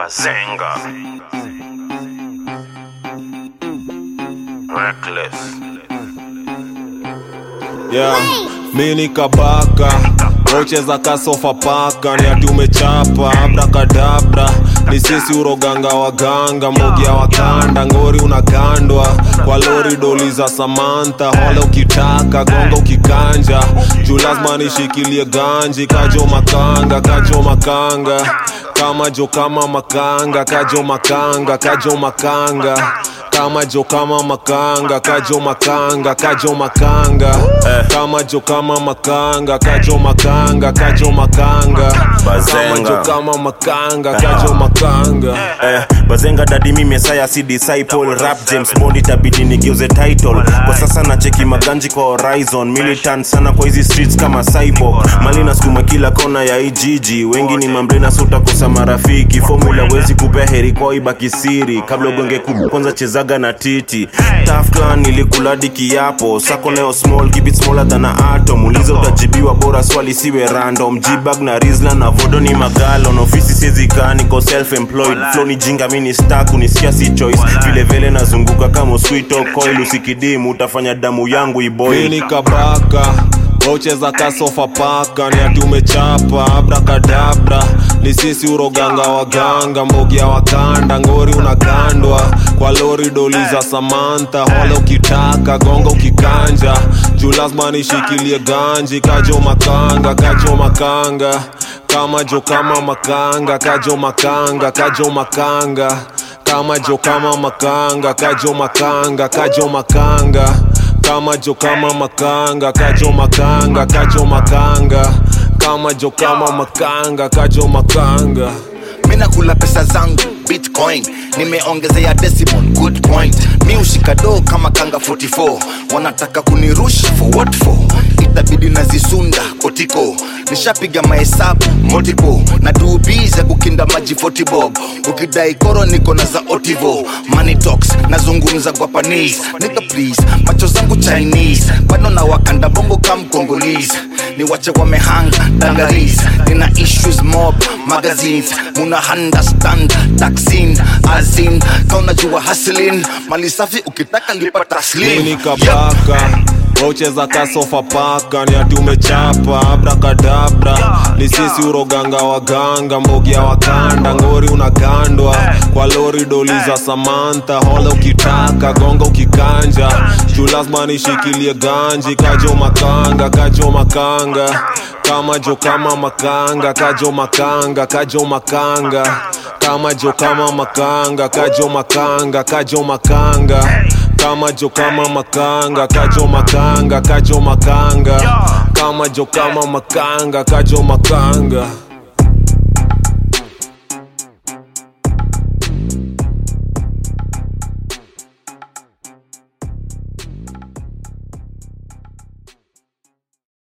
Bazenga. Reckless. yeah. mi ni kabaka rocheza kasofa paka ni ati umechapa abrakadabra ni sisi uroganga waganga mogia wakanda ngori unagandwa kwa lori doli za samanta hole ukitaka gonga ukikanja juu lazima nishikilie ganji kajo makanga kajo makanga kama jo kama makanga kajo makanga kajo makanga kama jo kama makanga kajo makanga kajo makanga eh. kama jo kama makanga kajo makanga kajo makanga kama Bazenga. jo kama makanga kajo makanga Eh, bazenga dadi mi mesaya si disciple rap james bond itabidi nigeuze title kwa sasa nacheki maganji kwa horizon militant sana kwa hizi streets kama cyborg mali nasukuma kila kona ya ijiji wengi ni mambrena so utakosa marafiki formula wezi kupea heri kwao ibaki siri kabla ugonge kubwa kwanza chezaga na titi tafclan ilikuladi kiapo sako leo small keep it smaller than a atom uliza utajibiwa bora swali siwe random jibag na rizla na vodo ni magalon ofisi siezika niko self employed flow ni jinga mini stack unisikia si choice vile vile nazunguka kama sweet coil usikidimu utafanya damu yangu mi iboil ni kabaka rocheza kasofa paka ni ati umechapa abrakadabra ni sisi uroganga waganga mbogia wakanda ngori unagandwa kwa lori doli za samanta hole ukitaka gonga ukikanja juu lazima nishikilie ganji kajo makanga kajo makanga kama jo kama makanga kajo makanga kajo makanga kama jo kama makanga kajo makanga kajo makanga kama jo kama makanga kajo makanga kajo makanga kama jo kama makanga kajo makanga mina kula pesa zangu bitcoin nimeongezea decimal good point mi ushika do kama kanga 44 wanataka kunirusha for what for itabidi nazisunda kotiko nishapiga mahesabu multiple na dubiza kukinda maji 40 bob ukidai koro niko na za otivo money talks nazungumza guapanese nika please macho zangu chinese bado na wakanda bongo kam congolese ni wache wamehanga dangaris nina issues mob magazines muna understand taxin azin kaunajua haslin mali safi ukitaka lipa mi taslim ni kabaka rocheza kasofa paka ni ati umechapa abrakadabra ni sisi uroganga waganga mbogia wakanda ngori unagandwa kwa lori doli za samanta hole ukitaka gonga ukikanja juu lazima nishikilie ganji kajo makanga kajo makanga kama jo kama makanga kajo makanga kajo makanga kama jo kama makanga kajo makanga kajo makanga kama jo kama makanga kajo makanga kajo makanga kama jo kama makanga kajo makanga